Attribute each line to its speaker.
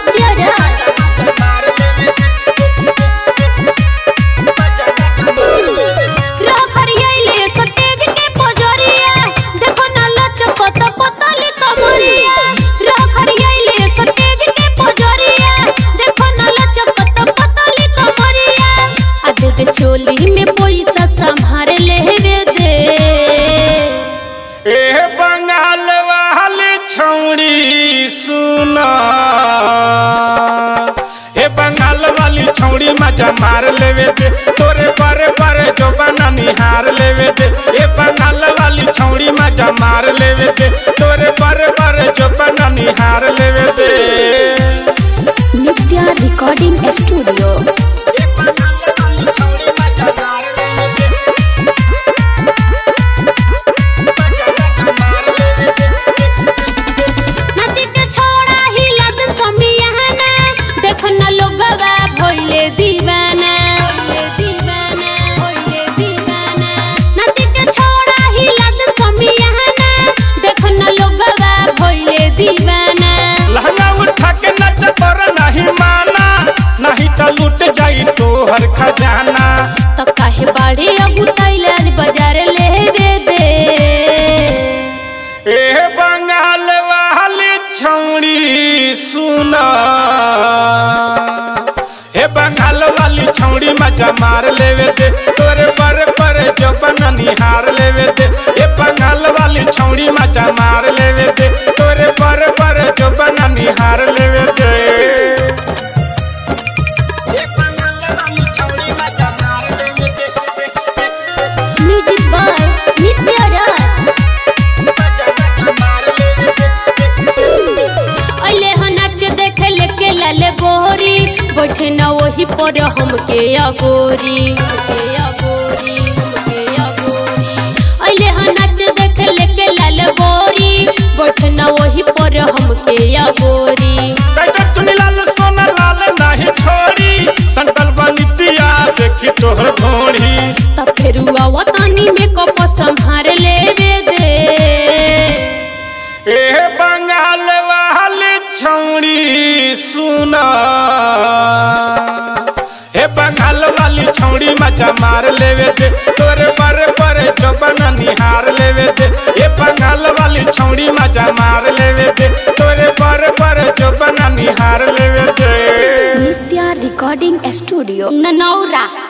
Speaker 1: नित्य राज रह करियले सतेज के पोजरिया देखो ना लचकत पतली कमरिया रह करियले सतेज के पोजरिया देखो ना लचकत पतली कमरिया आ दे दे चोली में पैसा संभार लेवे दे
Speaker 2: ए बंगाल वाली छौड़ी सुना ए बंगाल वाली छौड़ी मजा मार लेवे दे तोरे बरे बरे जो बना निहार लेवे दे ए बंगाल वाली छौड़ी मजा मार लेवे दे तोरे बरे बरे जो बना निहार लेवे दे
Speaker 1: नित्या रिकॉर्डिंग स्टूडियो
Speaker 2: ए बंगाल वाली छौड़ी मजा मार लेवे दे
Speaker 1: नच के छोड़ा ही लदन समियाना देख न लोगवा भइले दीवाना भइले दीवाना भइले दीवाना नच के छोड़ा ही लदन समियाना देख न लोगवा भइले दीवाना
Speaker 2: लहंगा उठा के नच पर नहीं माना नहीं तो लूट जाई तोहर खजाना
Speaker 1: त काहे बाड़े अब तैलाज बाजार लेवे दे
Speaker 2: ए बंगाल वाली छौड़ी सुना हे बंगाल वाली छौड़ी मजा मार लेवे दे तोरे पर पर जो बना निहार लेवे दे हे बंगाल वाली छौड़ी मजा मार लेवे दे तोरे पर पर जो बना निहार लेवे दे हे बंगाल वाली छौड़ी मजा मार लेवे दे
Speaker 1: म्यूजिक बाय नित्य राज अइले ह नाच देखे लेके लाले बोहरी बैठे न वही पर हमके अगोरी हमके अगोरी हमके अगोरी अइले ह नाच देखे लेके लाले बोरी बैठे न वही पर हमके अगोरी
Speaker 2: बेटा चुनी लाल सोना लाल नहीं छोड़ी संकल बनितिया देखी तोहर भोड़ी
Speaker 1: त फेरू आवतानी में कप संभार लेवे दे
Speaker 2: ए बंगाल वाली छौड़ी सुना हे बंगाल वाली छौड़ी मजा मार लेवे दे तोरे पर पर जो बना निहार लेवे दे हे बंगाल वाली छौड़ी मजा मार लेवे दे तोरे पर पर जो बना निहार लेवे दे
Speaker 1: नित्या रिकॉर्डिंग स्टूडियो ननौरा